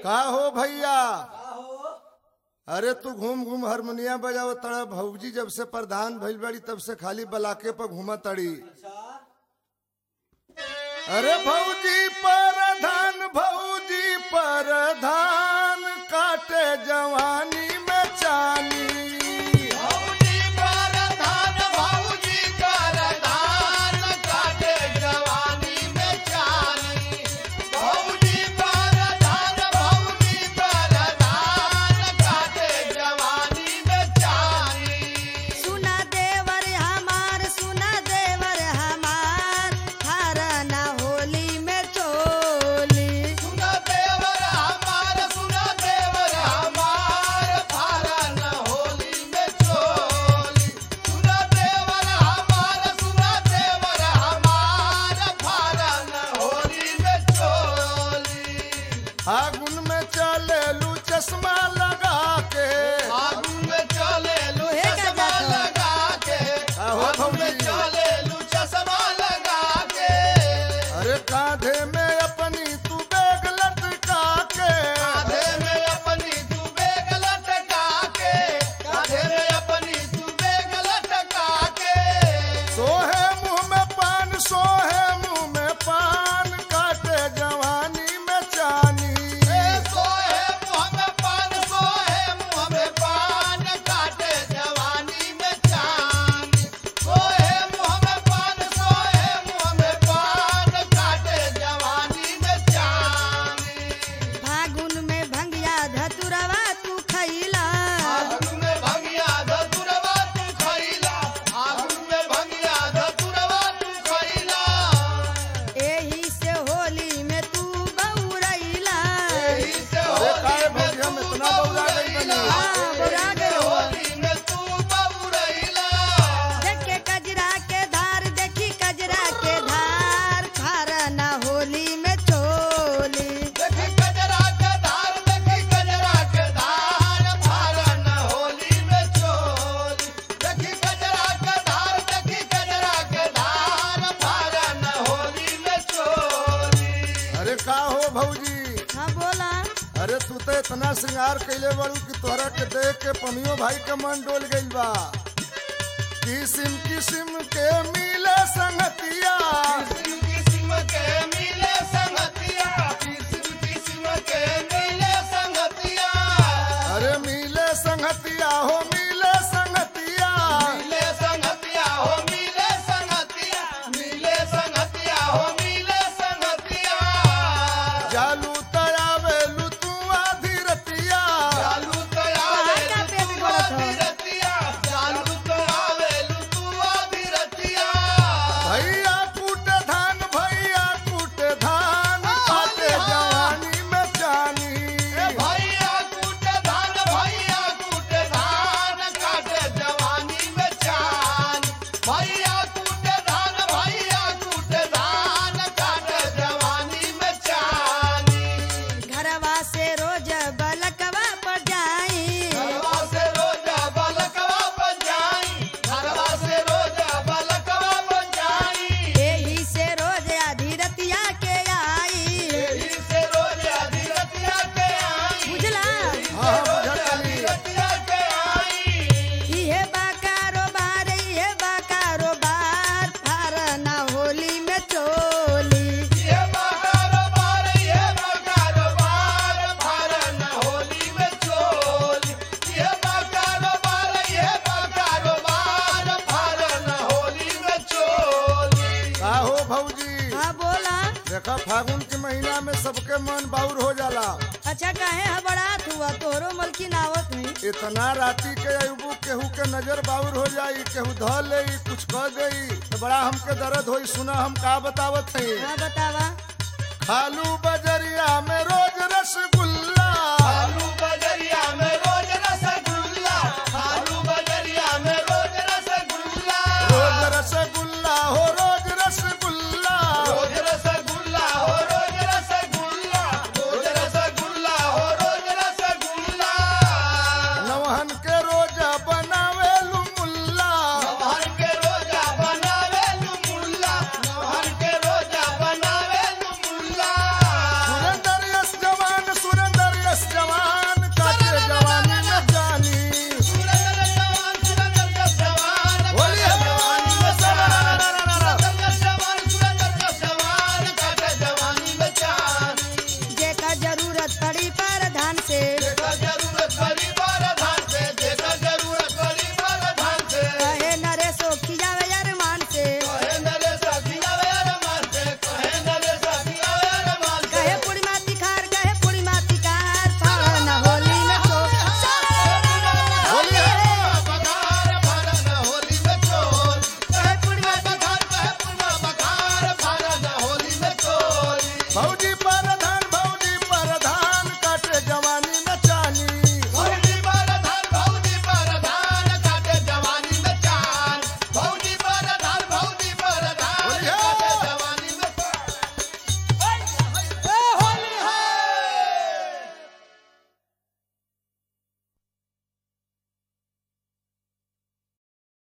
का हो भैया अरे तू घूम घूम हारमोनिया बजाव तड़ा भौजी जब से प्रधान भइल बड़ी तब से खाली बलाके पर घूमा तड़ी अरे भौजी प्रधान भौजी प्रधान काटे जवानी में चानी भौजी परधान भौजी परधान काटे जवानी में चानी भौजी परधान भौजी परधान काटे जवानी में चानी सुना देवर हमार सुना देवर हमार हरना होली में चोली सुना देवर हमार सुना देवर हमार फारन होली में चोली सुना देवर हमार सुना देवर हमार फारन होली में चोली फागुन में चले लू चश्मा लगा के फागुन में चले लू लोहे का चश्मा जाता। लगा के आहो फागुन में भौजी। चले लू चश्मा लगा के अरे कांधे में अपनी तू बैग लटका के कांधे में अपनी तू बेग लटका के कांधे में अपनी तू बेग लटका के सोहे मुंह में पान सोहे मुंह में पान काटे जवानी में चानी ए सोहे मुँह में पान सोहे मुँह में पान काटे जवानी में चांद सोहे मुँह में पान सोहे मुँह में पान काटे जवानी में चांद फागुन में भंगिया धतुरवा तू खैला आगुन में भंगिया धतुरवा तू खइला आगुन में भंगिया धतुरवा तू खइला एही से होली में तू बउरैला एही से अरे होली काहे में भौजी हम तू इतना बौरा गइल बनी? हाँ, बौरा एही से गइल बा। होली में तू बौरैला देखे कजरा के धार देखी कजरा के धार हरना होली में चोली देखी कजरा के धार देखी कजरा के धार फारन होली में चोली देखी कजरा के धार देखी कजरा के धार फारन होली में चोली अरे का हो भौजी हाँ बोला अरे तू तो इतना श्रृंगार कैले बड़ू कि तोहरा के देख के पमियो भाई का मन डोल गइल बा किसिम किसिम के मिले संगतिया किस्म किस्म के मिले संगतिया किस्म किस्म के मिले संगतिया अरे मिले संगतिया हो मिले संगतिया मिले संगतिया हो मिले संगतिया मिले संगतिया हो मिले संगतिया जालू तयावेलू तू आधी रतिया चालू तो कहाँ का आवेलू पेट तू गड़त हो? आधी रतिया चालू तो आवेलू तू आधी रतिया भैया कूट धान भैया कूट धान काटे जवानी में जानी ए भैया कूट धान भैया कूट धान काटे जवानी में चान भैया कूट धान भैया कूट धान काटे जवानी में चानी घरवा से रोज बलकवा पर जाई घरवा से रोजा बलकवा बन जाई घरवा से रोजा बलकवा बन जाई एही से रोज आधी रतिया के आई एही से रोजा धीरतिया के आई बुझला हाँ हाँ बुझल तनी धीरतिया के आई इहे बा कारोबार इहे बा कारोबार फारना होली में चोली ये बा कारोबार ये बा कारोबार फारन होली में चोली ये बा कारोबार ये बा कारोबार फारन होली में चोली का हो भौजी हाँ बोला देखा फागुन के महीना में सबके मन बाउर हो जाला अच्छा काहे हबड़ात हुआ तोहरो मलकिन आवत हुई इतना राती के अयुबू केहू के नजर बाउर हो जाई केहू ध ले कुछ कह देई तो बड़ा हमके दर्द होई सुना हम का बतावत हई हाँ बतावा खालू बजरिया में रोज रसगुल्ला आलू बजरिया में रोज रसगुल्ला आलू बजरिया में रोज रसगुल्ला रोज रसगुल्ला हो रोज रसगुल्ला रोज रसगुल्ला हो रोज रसगुल्ला रोज रसगुल्ला हो रोज रसगुल्ला नवहन के रोजा बनावेलू मुल्ला नवहर के रोजा बनावे लू मुल्ला नवहर के रोजा बनावे लू मुल्ला सुरेंद्र यश जरूरत पड़ी प्रधान से